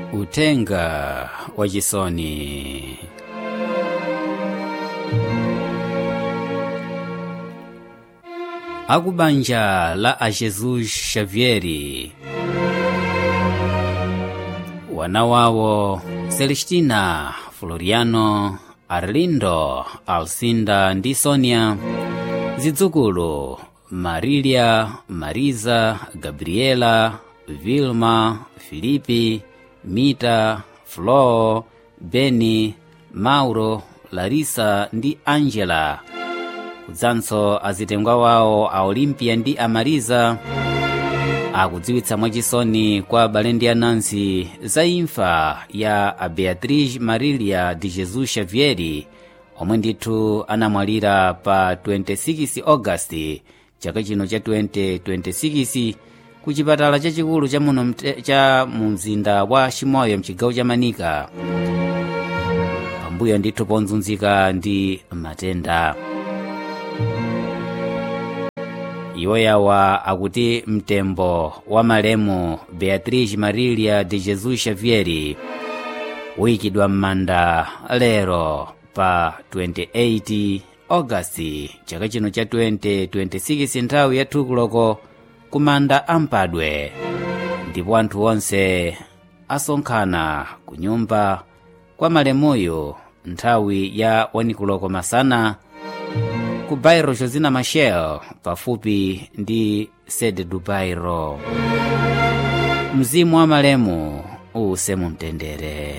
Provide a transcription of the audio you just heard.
utenga wa chisoni akubanja la a jesus xavieri wana wawo celestina floriano arlindo alcinda ndi sonia zidzukulu marilia mariza gabriela vilma filipi mita flo beni mauro larisa ndi angela kudzanso azitengwa wawo a olimpia ndi amariza akudziwitsa mwachisoni kwa abale ndi anansi za imfa ya a beatriz marilia de jesus xavieri omwe ndithu anamwalira pa 26 augasti chaka chino cha 2026 ku chipatala chachikulu cha muno mte- cha mu mzinda wa chimoyo mchigawo cha manika pambuyo ndithu ponzunzika ndi matenda iwo yawa akuti mtembo wa malemu beatriz marilia de jesus xavieri uyikidwa m'manda lero pa 28 augasti chaka chino cha 2026 nthawi ya thukuloko ku manda ampadwe ndipo anthu onse asonkhana ku nyumba kwa malemuyo nthawi ya wanikuloko masana ku bairo josina machel pafupi ndi sede du bairo mzimu wa malemu uuse mumtendere